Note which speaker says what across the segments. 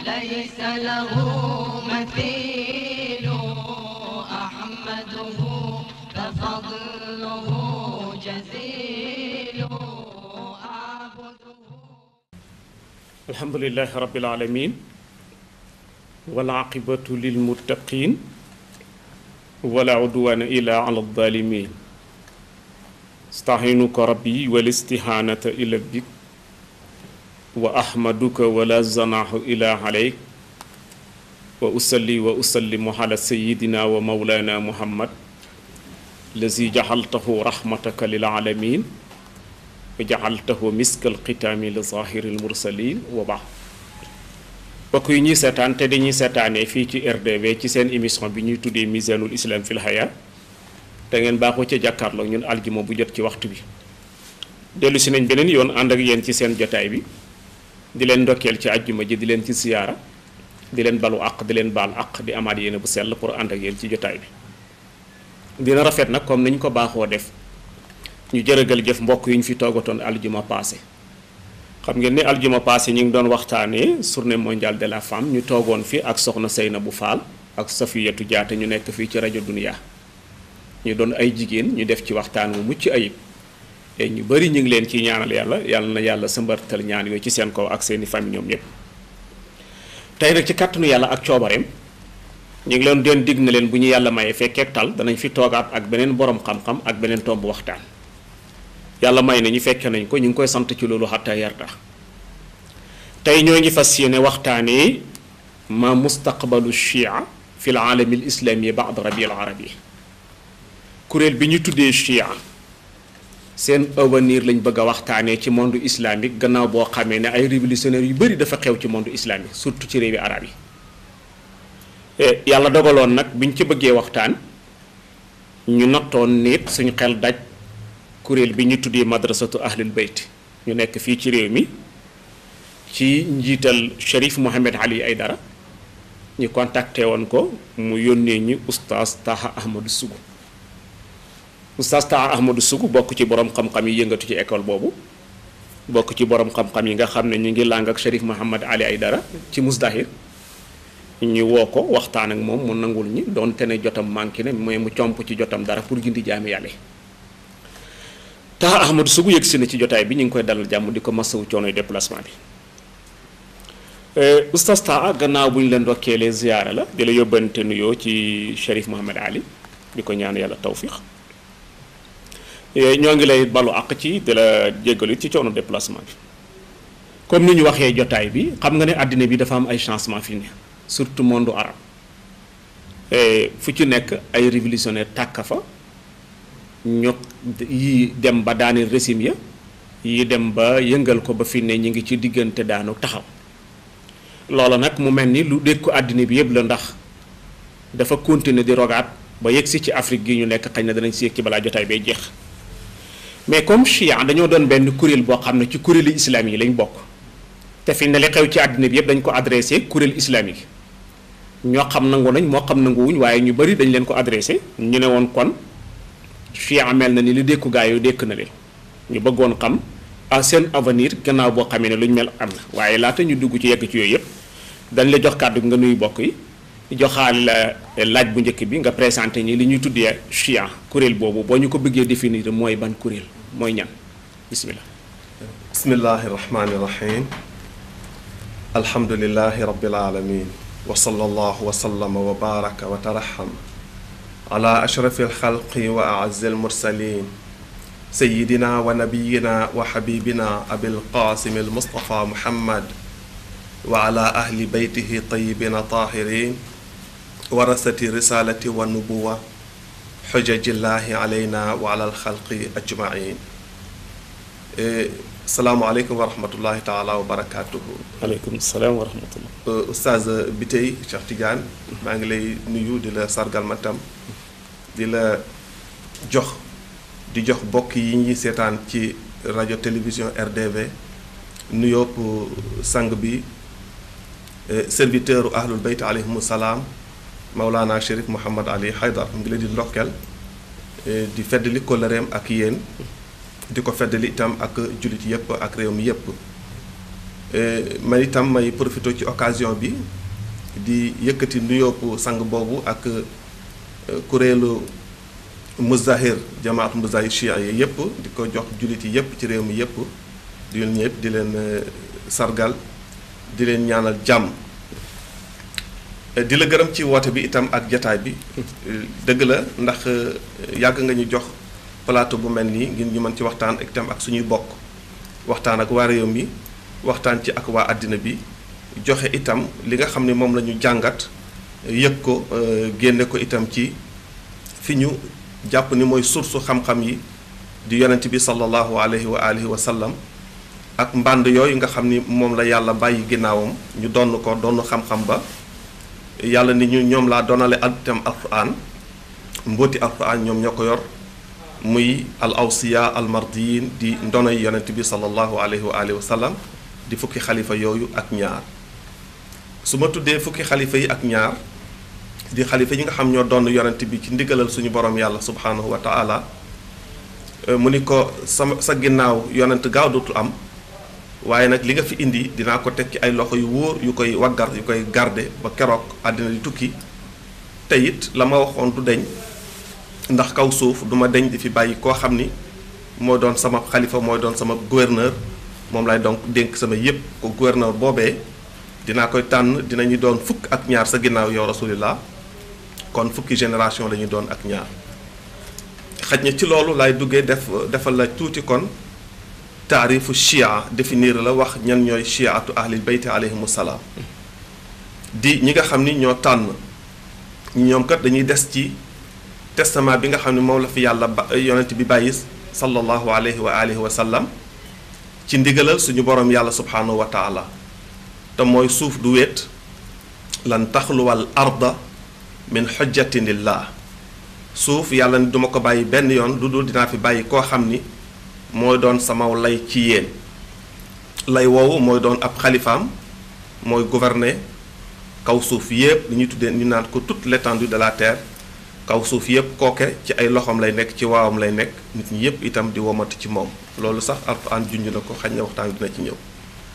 Speaker 1: ليس له مثيل أحمده ففضله جزيل أعبده
Speaker 2: الحمد لله رب العالمين والعاقبة للمتقين ولا عدوان إلا على الظالمين استعينك ربي والاستهانة إلى بك وأحمدك ولا زناح إلا عليك وأصلي وأسلم على سيدنا ومولانا محمد الذي جعلته رحمتك للعالمين وجعلته مسك الختام لظاهر المرسلين وبعد mbokk yi ñuy seetaan te dañuy seetaanee fii ci RDV ci seen émission bi ñuy tuddee misanul islam fil haya te ngeen baaxoo ca jàkkaarloo ñun aljuma bu jot ci waxtu bi dellu si nañ beneen yoon ànd ak yéen ci seen jotaay bi di leen ndokkeel ci àjjuma ji di leen ci siyaara di leen balu àq di leen baal àq di amaat yéene bu sell pour ànd ak yéen ci jotaay bi dina rafet nag comme niñ ko baaxoo def ñu jërëgal jëf mbokk yi ñu fi toogatoon aljuma passé xam ngeen ni aljuma passé ñu ngi doon waxtaanee journée mondiale de la femme ñu toogoon fi ak soxna Seynabou Fall ak Safiyatu Jaate ñu nekk fii ci rajo Dunia ñu doon ay jigéen ñu def ci waxtaan wu mucc ayib te ñu bari ñu ngi leen ciy ñaanal yàlla yàlla na yàlla sëmbartal ñaan yooyu ci seen kaw ak seeni famille ñoom ñëpp tey nag ci kàttanu yàlla ak coobareem ñu ngi leen doon digg na leen bu ñu yàlla mayee fekkeek tal danañ fi toogaat ak beneen borom xam-xam ak beneen tomb waxtaan yàlla may na ñu fekke nañ ko ñu ngi koy sant ci loolu xatta yarda tey ñoo ngi fas yéene waxtaanee ma mustaqbalu chia fi l aalami l islami baad rabi al arabi kuréel bi ñu tuddee chia seen avenir lañ bëgg a waxtaanee ci monde islamique gannaaw boo xamee ne ay révolutionnaires yu bëri dafa xew ci monde islamique surtout ci réewi arab yi yàlla dogaloon nag biñ ci bëggee waxtaan ñu nattoon nit suñu xel daj kuréel bi ñu tuddee madrasatu ahlul bayt ñu nekk fii ci réew mi ci njiital Cherif Mohamed Ali Aydara ñu contacté woon ko mu yónnee ñi oustaz Taha Ahmadou Sougou oustaz Taha Ahmadou Sougou bokk ci borom xam-xam yi yëngatu ci école boobu bokk ci borom xam-xam yi nga xam ne ñu ngi làng ak Cherif Mohamed Ali Aydara ci Musdahir ñu woo ko waxtaan ak moom mu nangul ñi doonte ne jotam manqué ne mooy mu comp ci jotam dara pour gindi jaami yàlla Taha Ahmadou Sougou yëg si na ci jotaay bi ñu ngi koy dalal jàmm di ko masawu coonoy déplacement bi oustaz Taha gannaaw bu ñu leen ndokkeelee ziyaara la di la yóbbante nuyoo ci Cherif Mohamed Ali di ko ñaan yàlla tawfiq ñoo ngi lay balu àq ci di la jéggalu ci coono déplacement bi comme ni ñu waxee jotaay bi xam nga ne àddina bi dafa am ay changement fi ne surtout monde arabe fu ci nekk ay révolutionnaire tàkka fa ño yi dem ba daaneel régime ya yi dem ba yëngal ko ba fi ne ñu ngi ci diggante daanu taxaw loolu nag mu mel ni lu dékku àddina bi yëpp la ndax dafa continuer di rogaat ba yegg si ci Afrique gi ñu nekk xañ na danañ si yegg ci balaa jotaay bay jeex mais comme chia dañoo doon benn kuréel boo xam ne ci kuréelu islam yi lañ bokk te fi ne li xew ci àddina bi yëpp dañ ko adressé kuréel islamique ñoo xam nangu nañ moo xam nanguwuñ waaye ñu bari dañ leen ko adressé ñu ne woon kon chia mel na ni li dékku gaa yu dékk na leen ñu bëggoon xam à seen avenir gannaaw boo xamee ne lu ñu mel am na waaye laata ñu dugg ci yegg ci yooyu yëpp dañ la jox kàddu nga nuyu bokk yi joxaale la laaj bu njëkk bi nga présenté ñi li ñuy tuddee chia kuréel boobu boo ñu ko bëggee définir mooy ban kuréel mooy ñan bismillah
Speaker 3: bismillahi rahmani rahim alhamdulilahi rabbil alamin wa sallallahu wa sallama wa baraka wa taraham ala ashrafi alxalqi wa aazzi almursalin sayidina wa nabiyina wa xabibina abil qasim almustafa muhammad wa ala ahli beytihi tayibina tahirin warasati risalati wa nubuwa xujajillahi alayna wa ala alxalqi ajmain salaamualeykum wa rahmatullahi taala wa barakatuhu
Speaker 2: aleykum salaam wa rahmatullah
Speaker 3: oustaz bi tey Cheikh Tidiane maa ngi lay nuyu di la sargal ma tam di la jox di jox bokk yi ñuy seetaan ci rajo télévision RDV nuyóob sang bi serviteur u ahlul bayt alayhimu salaam Maulana Chérif Mouhamad Ali Haydar mu ngi leen di ndokkeel di feddali kóllëreem ak yéen di ko feddali itam ak jullit yépp ak réew mi yépp man itam may profité ci occasion bi di yëkkati nuyoopu sang boobu ak kuréelu muzahir jamaat muzahir chia yi yëpp di ko jox jullit yi yëpp ci réew mi yëpp di leen ñëpp di leen sargal di leen ñaanal jàmm di la gërëm ci woote bi itam ak jataay bi dëgg la ndax yàgg nga ñu jox plateau bu mel nii ngir ñu mën ci waxtaan ak itam ak suñuy bokk waxtaan ak waa réew mi waxtaan ci ak waa àddina bi joxe itam li nga xam ne moom la ñu jàngat yëg ko génne ko itam ci fi ñu jàpp ni mooy source xam-xam yi di yonent bi sallallahu alayhi wa alihi wa sallam ak mbànd yooyu nga xam ni moom la yàlla bàyyi ginnaawam ñu donn ko donn xam-xam ba yàlla ni ñu ñoom laa donale itam alquran mbóoti alquran ñoom ñoo ko yor muy al awsiya al mardiyin di ndonoy yonent bi sallallahu alayhi wa alihi wa sallam di fukki xalifa yooyu ak ñaar su ma tuddee fukki xalifa yi ak ñaar di xalifa yi nga xam ñoo doon yonent bi ci ndigalal suñu borom yàlla subhanahu wa taala mu ni ko sama sa ginnaaw yonent gaaw dootul am waaye nag li nga fi indi dinaa ko teg ci ay loxo yu wóor yu koy waggar yu koy garde ba keroog àddina di tukki te it la ma waxoon du deñ ndax kaw suuf duma deñ di fi bàyyi koo xam ni moo doon sama xalifa mooy doon sama gouverneur moom lay donc dénk sama yépp ko gouverneur boobee dinaa koy tànn dinañu doon fukk ak ñaar sa ginnaaw yow rasulillah kon fukki génération la ñuy doon ak ñaar xaj na ci loolu laay duggee def defal la tuuti kon taarifu chia définir la wax ñan ñooy chiatu ahlil bayti alayhimu salaam di ñi nga xam ni ñoo tànn ñoom kat dañuy des ci testament bi nga xam ne moom la fi yàlla ba yonent bi bàyyi sallallahu alayhi wa alihi wa sallam ci ndigalal suñu borom yàlla subhanahu wa taala te mooy suuf du wéet lan taxluwal arda min xujjatin lillah suuf yàlla ni duma ko bàyyi benn yoon lu dul dinaa fi bàyyi koo xam ni mooy doon sama lay ci yéen lay woowu mooy doon ab xalifaam mooy gouverner kaw suuf yépp li ñuy tuddee ñu naan ko toute l'étendue de la terre kaw suuf yépp kooke ci ay loxoom lay nekk ci waawam lay nekk nit ñi yépp itam di womatu ci moom loolu sax alquran junj na ko xañ na waxtaan dina ci ñëw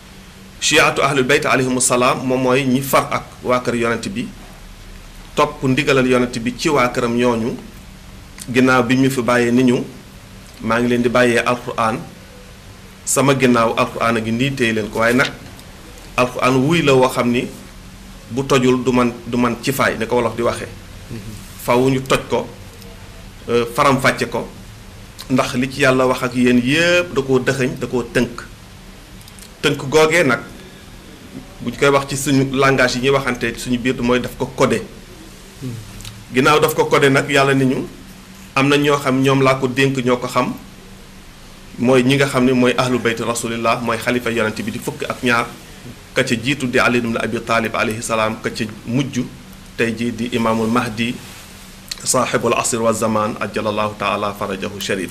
Speaker 3: chiatu ahlul bayt alayhimu salaam moom mooy ñi far ak waa kër yonent bi topp ndigalal yonent bi ci waa këram ñooñu ginnaaw bi ñu fi bàyyee ni ñu maa ngi leen di bàyyee alquran sama ginnaaw alquran a ngi nii téye leen ko waaye nag alquran wuy la woo xam ni bu tojul du man du man ci faay ni ko wolof di waxee faw ñu toj ko faram-fàcce ko ndax li ci yàlla wax ak yéen yépp da koo dëxëñ da koo tënk tënk googee nag bu ñu koy wax ci suñu langage yi ñuy waxante suñu biir mooy daf ko codé ginnaaw daf ko codé nag yàlla ni ñu am na ñoo xam ñoom laa ko dénk ñoo ko xam mooy ñi nga xam ne mooy ahlu bayt rasulillah mooy xalifa yonente bi di fukk ak ñaar ka ca jiitu di ali ibn abi taalib alayhi salaam ka ca mujj tey jii di imaamul mahdi saaxibul asr wa zaman ajalallahu taala farajahu sharif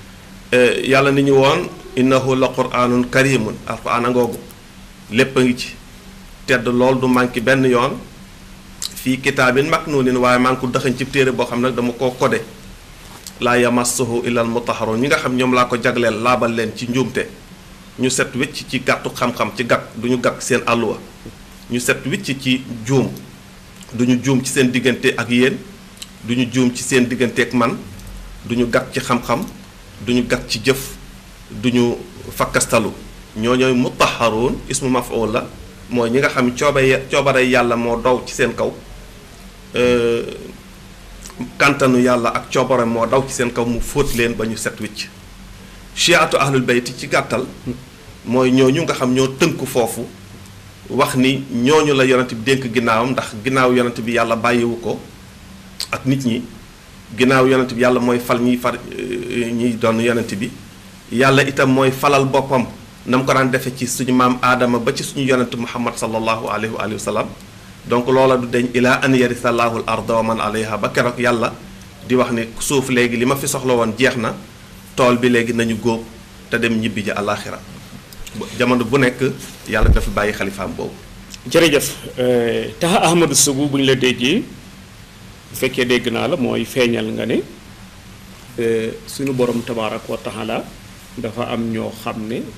Speaker 3: yàlla ni ñu woon innahu la quraanun karimun alquran a ngoogu lépp a ngi ci tedd lool du manqué benn yoon fii kitaabin maknuunin waaye maa ngi ko dëxañ ci téere boo xam nag dama koo codé laa yamassuhu illal mutahharun ñi nga xam ñoom laa ko jagleel laabal leen ci njuumte ñu set wicc ci gàttu xam-xam ci gàtt du ñu gàtt seen àlluwa ñu set wicc ci juum du ñu juum ci seen diggante ak yéen du ñu juum ci seen diggante ak man du ñu gàtt ci xam-xam du ñu gàtt ci jëf du ñu fakkastalu ñoo ñooy mutahharun ismu maf'ul la mooy ñi nga xam coobe coobare yàlla moo dow ci seen kaw kàntanu yàlla ak coobare moo daw ci seen kaw mu fóot leen ba ñu set wicc chiatu ahlul bayti ci gàttal mooy ñooñu nga xam ñoo tënk foofu wax ni ñooñu la yonent bi dénk ginnaawam ndax ginnaaw yonent bi yàlla bàyyiwu ko ak nit ñi ginnaaw yonent bi yàlla mooy fal ñiy far ñiy doon yonent bi yàlla itam mooy falal boppam na mu ko daan defe ci suñu maam aadama ba ci suñu yonent muhammad sallallahu alayhi wa alihi wa sallam donc loola du deñ ilaa an yarisa llaahu l arda wa man alayha ba keroog yàlla di wax ni suuf léegi li ma fi soxla woon jeex na tool bi léegi nañu góob te dem ñibbi ji àllaaxira jamono bu nekk yàlla dafa bàyyi xalifaam boobu
Speaker 2: jërëjëf taxa ahmadu sugu bu ñu la déggee bu fekkee dégg naa la mooy feeñal nga ne suñu borom tabaaraka wa taala dafa am ñoo xam ne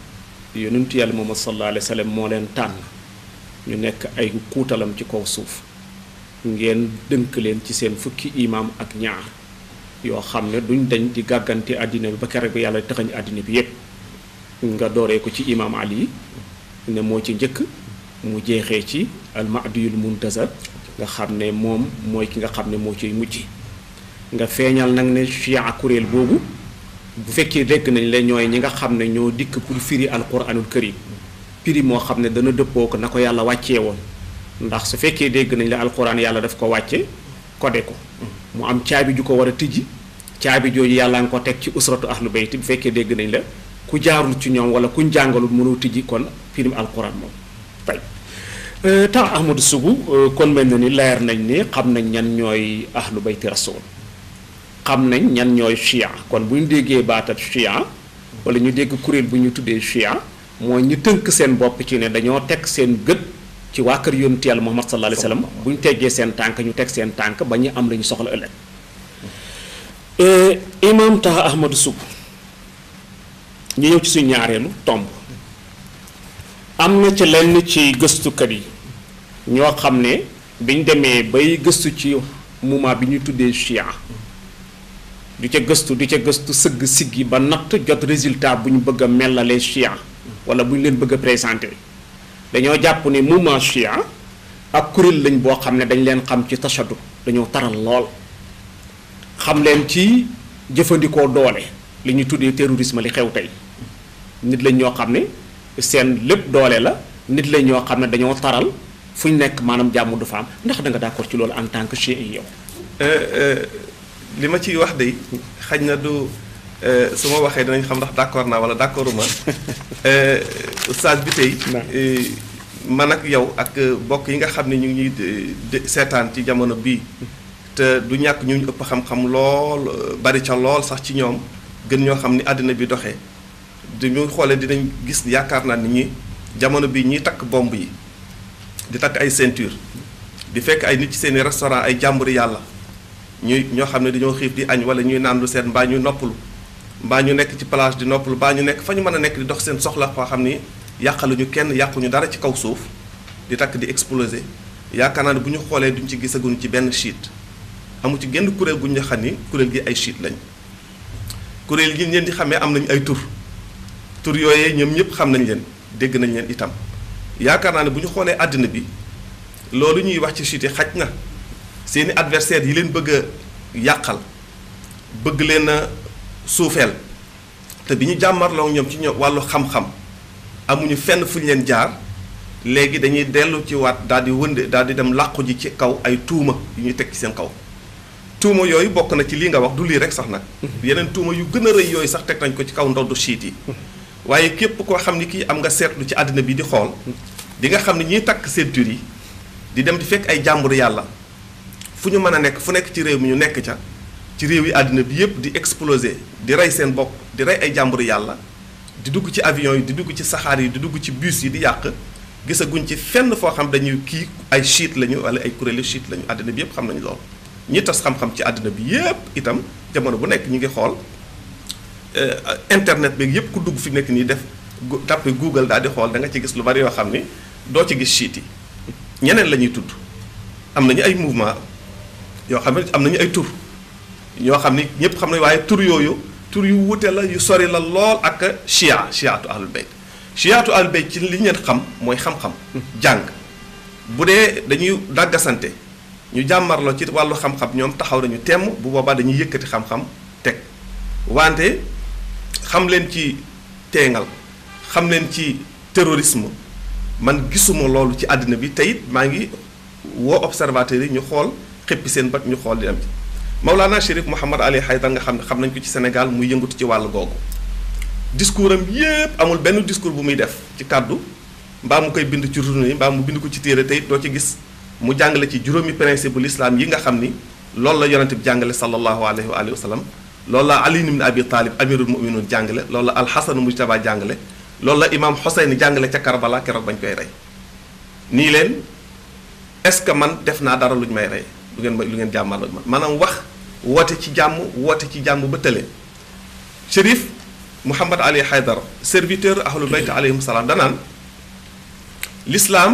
Speaker 2: yonentu yàlla Muhammad sallallahu alayhi wa sallam moo leen tànn ñu nekk ay kuutalam ci kaw suuf ngeen dënk leen ci seen fukki imaam ak ñaar yoo xam ne duñ dañ di gàggante àddina bi ba keroog bi yàlla taxañ àddina bi yépp nga dooree ko ci imaam Ali ne moo ci njëkk mu jeexee ci almadiyul muntazar nga xam ne moom mooy ki nga xam ne moo ciy mujj nga feeñal nag ne chia kuréel boobu bu fekkee dégg nañ la ñooy ñi nga xam ne ñoo dikk pour firi alquranul karim firi moo xam ne dana dëppoo ko na ko yàlla wàccee woon ndax su fekkee dégg nañ la alquran yàlla daf ko wàcce codé ko mu am caabi ju ko war a tijji caabi jooju yàlla nga ko teg ci usratu ahlu bayt bu fekkee dégg nañ la ku jaarul ci ñoom wala kuñ jàngalul mënoo tijji kon firim alquran moom tey temps ahmadu sugu kon mel na ni leer nañ ni xam nañ ñan ñooy ahlu bayti rasul xam nañ ñan ñooy chia kon bu ñu déggee baatat chia wala ñu dégg kuréel bu ñu tuddee chia mooy ñu tënk seen bopp ci ne dañoo teg seen gët ci waa kër yonent yàlla Muhammad sallallahu alayhi wa sallam bu ñu teggee seen tànk ñu teg seen tànk ba ñu am la ñu soxla ëllëg imam taha ahmadu sug ñu ñëw ci suñu ñaareelu tomb am na ci lenn ci gëstukat yi ñoo xam ne biñ demee bay gëstu ci moment bi ñu tuddee chia du ca gëstu du ca gëstu sëgg siggi ba natt jot résultat bu ñu bëgg a melalee chia wala bu ñu leen bëgg a présenté dañoo jàpp ne mouvement chia ak kuréel lañ boo xam ne dañ leen xam ci tashaddu dañoo taral lool xam leen ci jëfandikoo doole li ñu tuddee terrorisme li xew tey nit lañ ñoo xam ne seen lépp doole la nit lañ ñoo xam ne dañoo taral fu ñu nekk maanaam jàmm du fa am ndax da nga d'accord ci loolu en tant que chien yi yow.
Speaker 3: li ma ciy wax de xaj na du su ma waxee dinañ xam ndax d'accord naa wala d'accorduma oustaz bi tey man ak yow ak bokk yi nga xam ne ñu ngi ñuy seetaan ci jamono bii te du ñàkk ñu ëpp xam-xam lool bari ca lool sax ci ñoom gën ñoo xam ni àddina bi doxee dañu xoolee dinañ gis yaakaar naa nit ñi jamono bii ñiy takk bomb yi di takk ay ceinture di fekk ay nit ci seeni restaurant ay jàmburi yàlla ñuy ñoo xam ne dañoo xiif di añ wala ñuy naan lu seen mbaa ñu noppalu mbaa ñu nekk ci plage di noppalu mbaa ñu nekk fa ñu mën a nekk di dox seen soxla foo xam ni yàqaluñu kenn yàquñu dara ci kaw suuf di takk di exploser yaakaar naa ne bu ñu xoolee duñ ci gisaguñu ci benn chiite amu ci genn kuréel gu ñu xam ni kuréel gi ay chiite lañ kuréel gi ngeen di xamee am nañu ay tur tur yooyee ñoom ñëpp xam nañ leen dégg nañ leen itam yaakaar naa ne bu ñu xoolee àddina bi loolu ñuy wax ci chiite xaj na seeni adversaires yi leen bëgg a yàqal bëgg leen a suufeel te bi ñu jàmmarloo ñoom ci ñoom wàllu xam-xam amuñu fenn fu ñu leen jaar léegi dañuy dellu ci waat daal di wënde daal di dem làqu ji ci kaw ay tuuma yu ñuy teg ci seen kaw tuuma yooyu bokk na ci lii nga wax du lii rek sax nag yeneen tuuma yu gën a rëy yooyu sax teg nañ ko ci kaw ndoddu chiite yi waaye képp koo xam ni kii am nga seetlu ci àddina bi di xool di nga xam ne ñiy takk ceinture yi di dem di fekk ay jàmbur yàlla fu ñu mën a nekk fu nekk ci réew mi ñu nekk ca ci réew yi àddina bi yépp di exploser di rey seen bopp di rey ay jàmbur yàlla di dugg ci avion yi di dugg ci saxaar yi di dugg ci bus yi di yàq gisaguñ ci fenn foo xam dañuy kii ay chiite lañu wala ay kuréelu chiite lañu àddina bi yépp xam nañu loolu ñi tas xam-xam ci àddina bi yépp itam jamono bu nekk ñu ngi xool internet bi yépp ku dugg fi nekk nii def tàppe Google daal di xool da nga ci gis lu bari yoo xam ni doo ci gis chiite yi ñeneen la ñuy tudd am nañu ay mouvement yoo xam ne am nañu ay tur ñoo xam ni ñëpp xam ne waaye tur yooyu tur yu wute la yu sori la lool ak chia chiatu ahlul bayt chiatu ahlul bayt ci li ngeen xam mooy xam-xam jàng bu dee dañuy dàggasante ñu jàmmarloo ci wàllu xam-xam ñoom taxaw nañu temm bu boobaa dañuy yëkkati xam-xam teg wante xam leen ci teengal xam leen ci terrorisme man gisuma loolu ci àddina bi te it maa ngi woo observateurs yi ñu xool xëppi seen bët ñu xool di am ci Maulana Chérif Mouhamad Ali Haydar nga xam ne xam nañ ko ci Sénégal muy yëngatu ci wàllu googu discours am yépp amul benn discours bu muy def ci kàddu mbaa mu koy bind ci journée yi mbaa mu bind ko ci téere tey doo ci gis mu jàngale ci juróomi principe bu l'islam yi nga xam ni loolu la yonente bi jàngale sallallahu alayhi wa alihi wa sallam loolu la Ali ibn Abi Talib amirul mu'minin jàngale loolu la alxasan mujtaba jàngale loolu la imaam Xoseyn jàngale ca Karbala keroog bañ koy rey nii leen est-ce que man def naa dara lu ñu may rey lu ngeen lu ngeen jàmmal man maanaam wax woote ci jàmm woote ci jàmm ba tële Chérif Muhammad Ali Haydar serviteur ahlul bayt alayhim salaam danaan l'islam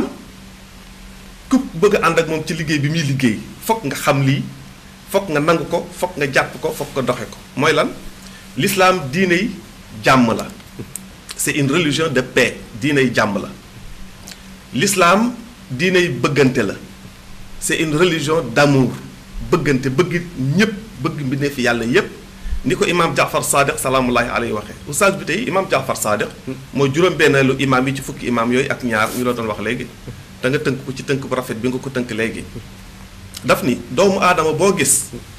Speaker 3: ku bëgg a ànd ak moom ci liggéey bi muy liggéey fokk nga xam lii fokk nga nangu ko fokk nga jàpp ko fokk nga doxe ko mooy lan l'islam diiney jàmm la c'est une religion de paix diiney jàmm la l'islam diiney bëggante la c'est une religion d'amour bëggante bëgg ñépp bëgg mbindee fi yàlla yépp ni ko imaam Jaafar Sadiq salaamullahi alayhi waxee oustaz bi tey imaam Jaafar Sadiq mooy juróom-benneelu imaam yi ci fukki imaam yooyu ak ñaar ñu la doon wax léegi da nga tënk ko ci tënk bu rafet bi nga ko tënk léegi daf ni doomu aadama boo gis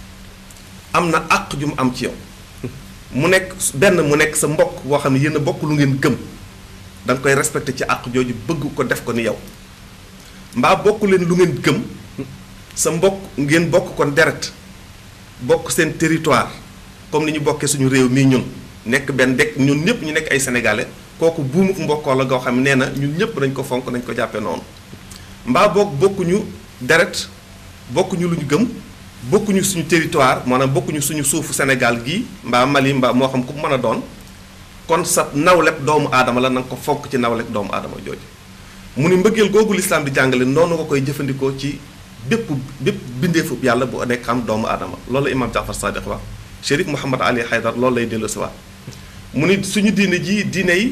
Speaker 3: am na àq ju mu am ci yow mu nekk benn mu nekk sa mbokk boo xam ne yéen a bokk lu ngeen gëm da nga koy respecté ci àq jooju bëgg ko def ko ni yow mbaa bokk leen lu ngeen gëm sa mbokk ngeen bokk kon deret bokk seen territoire comme ni ñu bokkee suñu réew mii ñun nekk benn dekk ñun ñëpp ñu nekk ay sénégalais kooku buumuk mbokkoo la goo xam ne nee na ñun ñëpp nañ ko fonk nañ ko jàppee noonu mbaa boog bokkuñu deret bokkuñu lu ñu gëm bokkuñu suñu territoire maanaam bokkuñu suñu suufu Sénégal gii mbaa Mali mbaa moo xam ku mën a doon kon sa nawleb doomu aadama la na nga ko fonk ci nawleb doomu aadama jooju mu ni mbëggeel googu lislaam di jàngale noonu nga koy jëfandikoo ci bépp bépp bindeefu yàlla bu nekk xam doomu aadama loolu la imaam Jaafar Sadiq wax Chérif Mouhamad Ali Haydar loolu lay dellu si waat mu ni suñu diine ji diine yi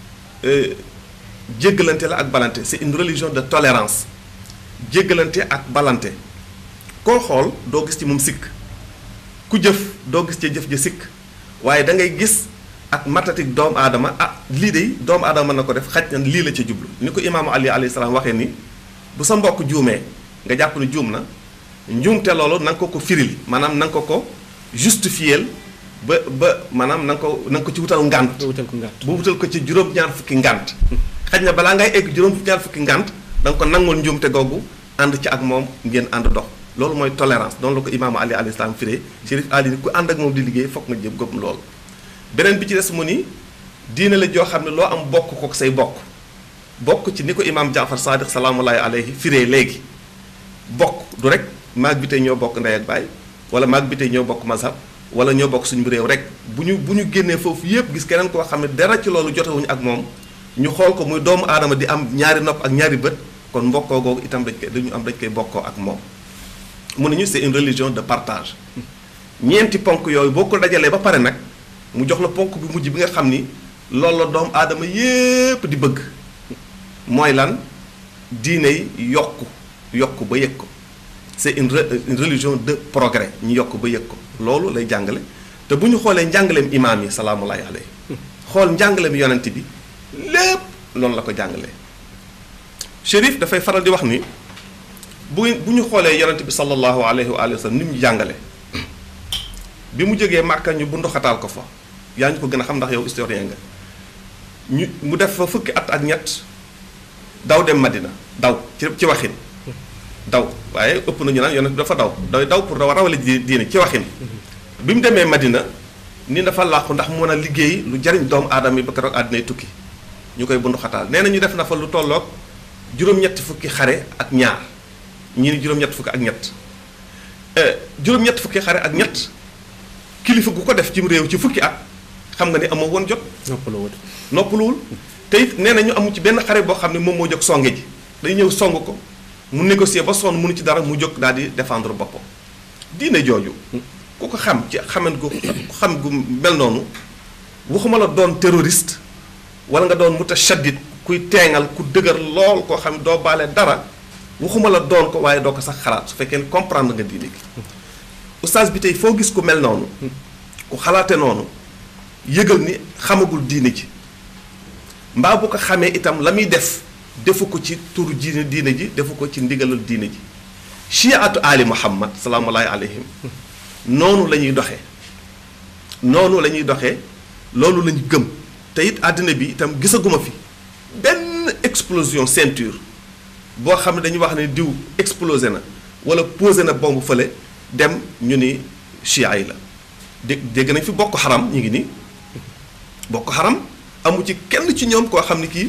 Speaker 3: jéggalante la ak balante c'est une religion de tolérance jéggalante ak balante koo xool doo gis ci moom sikk ku jëf doo gis ci jëf ja sikk waaye da ngay gis ak matatik doomu aadama ah lii de doomu aadama mën na ko def xaj na lii la ca jublu ni ko imaamu Ali alayhi salaam waxee ni bu sa mbokk juumee nga jàpp ne juum na njuumte loolu na nga ko ko firil maanaam na nga ko ko justifier ba ba maanaam na nga ko na nga ko ci wutal ngànt
Speaker 2: wutal ko ngànt
Speaker 3: bu wutal ko ci juróom-ñaar fukki ngànt xaj na balaa ngay egg juróom-ñaar fukki ngànt da nga ko nangul njuumte googu ànd ci ak moom ngeen ànd dox loolu mooy tolérance noonu la ko imaamu Ali alayhi salaam firee Chérif Ali ku ànd ak moom di liggéey foog nga jëm gëm loolu beneen bi ci des mu ni diine la joo xam ne loo am bokk ko say bokk bokk ci ni ko imaam Jaafar Sadiq salaamullahi alayhi firee léegi bokk du rek maag bi tey ñoo bokk ndey ak baay wala maag bi tey ñoo bokk mazhab wala ñoo bokk suñu réew rek bu ñu bu ñu génnee foofu yépp gis keneen koo xam ne dara ci loolu jotewuñu ak moom ñu xool ko muy doomu aadama di am ñaari nopp ak ñaari bët kon mbokkoo googu itam dañ koy dañu am dañ koy bokkoo ak moom mu ne ñu c'est une religion de partage ñeenti ponk yooyu boo ko dajalee ba pare nag mu jox la ponk bi mujj bi nga xam ni loolu la doomu aadama yépp di bëgg mooy lan diine yi yokku yokku ba yëg ko c'est une une religion de progrès ñu yokk ba yëg ko loolu lay jàngale te bu ñu xoolee njàngaleem imaam yi salaamullahi alayhi xool njàngaleem yonent bi lépp loolu la ko jàngalee Chérif dafay faral di wax ni bu bu ñu xoolee yonent bi sallallahu alayhi wa sallam ni mu jàngale bi mu jógee Màkka ñu bu ndoxataal ko fa yaa ñu ko gën a xam ndax yow historien nga ñu mu def fa fukki at ak ñett daw dem Madina daw ci ci waxin daw waaye ëpp nañu naan yonent bi dafa daw day daw pour dawa rawale di diine ci waxin bi mu demee Madina ni dafa làqu ndax mën a liggéey lu jariñ doomu aadama yi ba keroog àddinay tukki ñu koy bundu xataal nee na ñu def na fa lu tolloog juróom-ñetti fukki xare ak ñaar ñii ni juróom-ñetti fukki ak ñett juróom-ñetti fukki xare ak ñett kilifa gu ko def ci réew ci fukki at xam nga ni amoo woon jot
Speaker 2: noppaloo wut
Speaker 3: noppaluwul te it nee na ñu amu ci benn xare boo xam ne moom moo jóg songe ji dañu ñëw song ko mu négocier ba sonn mënu ci dara mu jóg daal di défendre boppam diine jooju ku ko xam ci xaman gu xam gu mel noonu waxuma la doon terroriste wala nga doon mutashaddid kuy teengal ku dëgër lool koo xam doo baale dara waxuma la doon ko waaye doo ko sax xalaat su fekkee ne comprendre nga diine gi oustaz bi tey foo gis ku mel noonu ku xalaate noonu yëgal ni xamagul diine ji mbaa bu ko xamee itam la muy def defu ko ci turu diine diine ji defu ko ci ndigalal diine ji chiatu ali muhammad salaamullahi alayhim noonu la ñuy doxee noonu la ñuy doxee loolu la ñu gëm te it àddina bi itam gisaguma fi benn explosion ceinture boo xam ne dañuy wax ne diw explosé na wala posé na bombe fële dem ñu ni chia yi la dégg dégg nañ fi bokk xaram ñu ngi nii bokk xaram amu ci kenn ci ñoom koo xam ne kii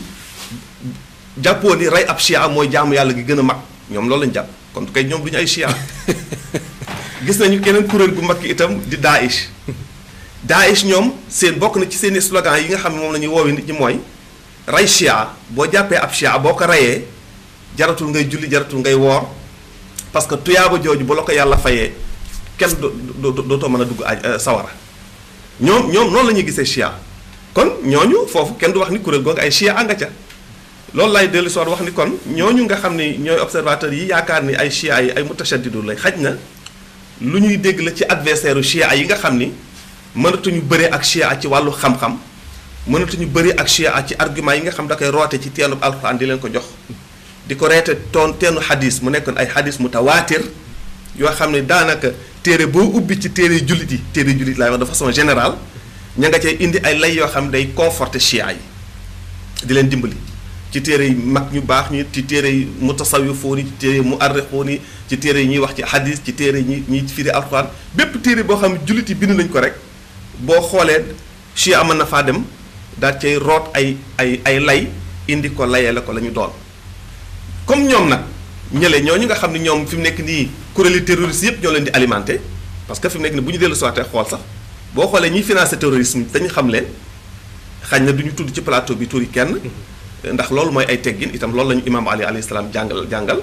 Speaker 3: jàppoo ni rey ab chia mooy jaamu yàlla gi gën a mag ñoom loolu lañ jàpp kon kay ñoom du ñu ay chia gis nañu keneen kuréel gu mag itam di Daesh Daesh ñoom seen bokk na ci seeni slogan yi nga xam ne moom la ñuy woowee nit ñi mooy rey chia boo jàppee ab chia boo ko reyee jaratul ngay julli jaratul ngay woor parce que tuyaaba jooju bu la ko yàlla fayee kenn do do dootoo mën a dugg aj sawara ñoom ñoom noonu la ñuy gisee chia kon ñooñu foofu kenn du wax ni kuréel googu ay chia nga ca loolu lay dellu soor wax ni kon ñooñu nga xam ni ñooy observateurs yi yaakaar ni ay chia yi ay mutashaddidu lay xaj na lu ñuy dégg la ci adversaire u chia yi nga xam ni mënatuñu bëre ak chia ci wàllu xam-xam mënatuñu bëri ak chia ci argument yi nga xam da koy roote ci teenub alxuraan di leen ko jox di ko reete toon teenu xadis mu nekkoon ay xadis mu tawaatir yoo xam ne daanaka téere boo ubbi ci téere jullit yi téere jullit laay wax de façon générale ña nga cay indi ay lay yoo xam ne day conforter chia yi di leen dimbali ci téere yi mag ñu baax ñi ci téere yi mutasawifoon yi ci téere yi mu arrixoon yi ci téere yi ñuy wax ci xadis ci téere yi ñuy ñuy firi alxuraan bépp téere boo xam ne jullit yi bind nañ ko rek boo xoolee chia mën na faa dem daal cay root ay ay ay lay indi ko layee la ko la ñu doon comme ñoom nag ñële ñooñu nga xam ne ñoom fi mu nekk nii kuréeli terroriste yëpp ñoo leen di alimenté parce que fi mu nekk nii bu ñu dellu soité xool sax boo xoolee ñiy financé terrorisme dañu xam leen xañ na du ñu tudd ci plateau bi turi kenn ndax loolu mooy ay teggin itam loolu la ñu imaam ali alayhi salaam jàngal jàngal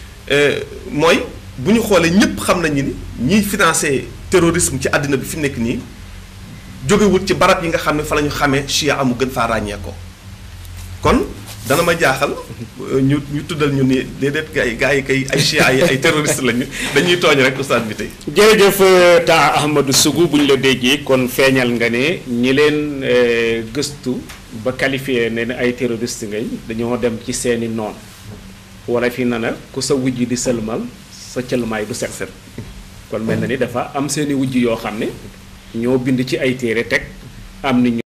Speaker 3: mooy bu ñu xoolee ñëpp xam nañu ni ñiy financé terrorisme ci àddina bi fi mu nekk nii jógewut ci barab yi nga xam ne fa la ñu xamee chia amu gën faa ràññee ko kon dana ma jaaxal ñu ñu tuddal ñu ni déedéet gars yi gars yi kay ay chia yi ay terroriste lañu dañuy tooñ rek ustaad bi tey.
Speaker 2: jërëjëf taa Ahmadou Sougou bu ñu la déggee kon feeñal nga ne ñi leen gëstu ba qualifié ne ne ay terroriste ngañ dañoo dem ci seeni noon wala fi na na ku sa wujj di sëlmal sa cëlmaay du set set kon mel na ni dafa am seeni wujj yoo xam ne ñoo bind ci ay téere teg am ni